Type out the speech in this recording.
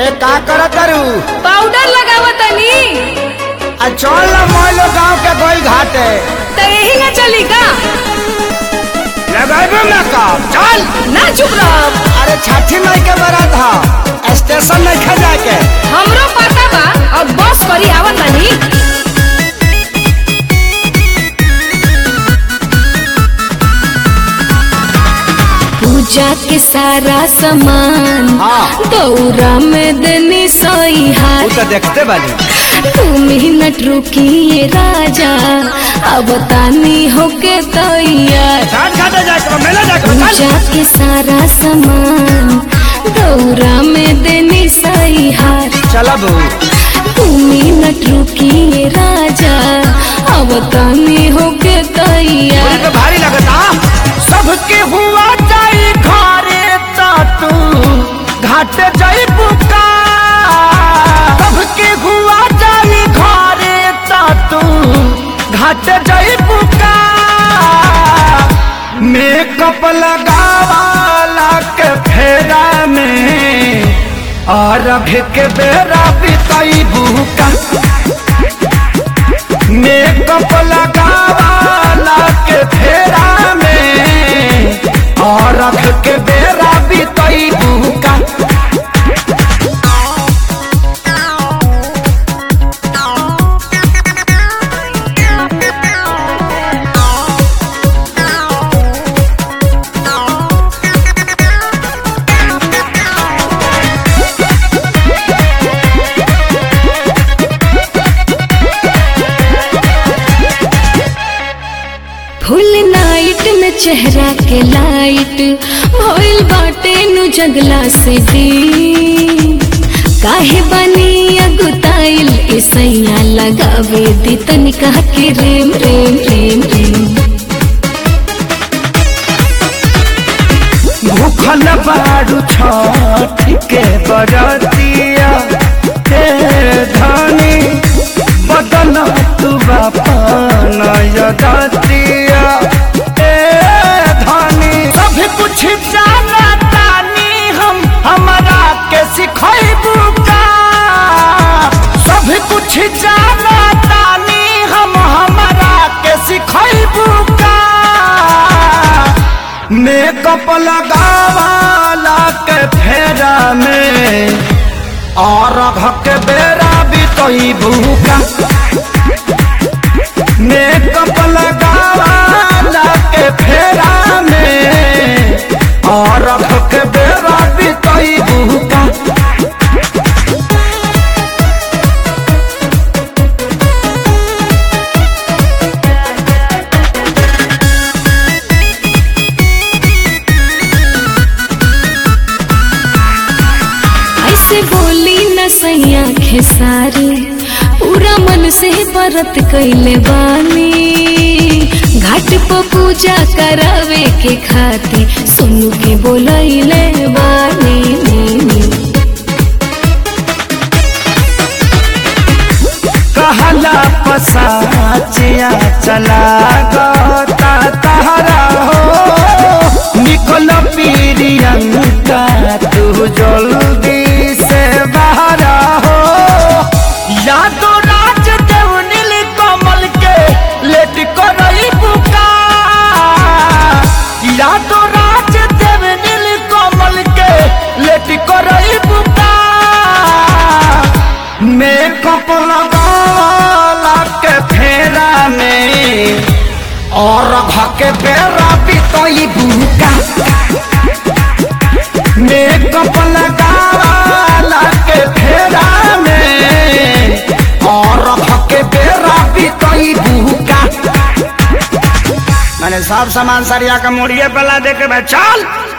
ए का करत तारू पाउडर लगावतनी आ चल ना मोइलो गांव के गोई घाटे त यही ना चली का लगाबे ना काम चल ना चुप रह अरे छठी माई के बारात हा स्टेशन नहीं खा जाके हमरो पता बा अब बस करी आवतनी पूजा के सारा सामान हाँ। दौरा में देनी सोई तू हाथ तो देखते बानी तू मिनट रुकिए राजा अब तानी होके तैयार छठ घाटे जाके मेला जाके चल पूजा के सारा सामान दौरा में देनी सही हार चला बू तू मिनट रुकिए राजा अब तानी होके मुझे तैयार तो भारी लगता सबके हुआ जाई घरे ता तू घाटे जाई बुका सबके हुआ जाई घरे ता तू घाटे जाई बुका मेकअप लगावाला के फेरा में और अभी के बेरा बिताई बुका मेकअप लगावाला के फेरा में और रख के बेरा बीतई बुका फुल नाइट में चेहरा के लाइट भइल बाटे नु जगला से दी काहे बनी अगुताइल ऐसैया लगावे दी तनिका के रेम रेम रेम रेम भूखल बारू छठ के बरतिया हे धनी बदल तू बापन यदतिया ए धनी सब कुछ जाना तानी हम हमरा के सिखैबू का सब कुछ जाना तानी हम हमरा के सिखैबू का मेकअप लगावाला के फेरा में और भक बेरा बितई भूका मेकअप लगावाला के फेरा में और भक बेरा बितई भूका ऐसे बोली न सैया खेसारी पूरा मन से व्रत कैले बानी घाट पर पूजा करावे के खातिर सुनु के बोलैले बानी नी, नी। कहला पसाचिया चला गता तहरा हो निकल पीरियंका तू जल्दी से बाहर हो यादो राज देव नील कमल के लेट करई बुका यादो राज देव नील कमल के लेट करई बुका मेकअप लगाला के फेरा में और भके बेरा बितई बुका मेकअप लगाला के फेरा में और भके बेरा बितई बुका मैंने सब सामान सरिया का मुड़िए पला दे के भाई चल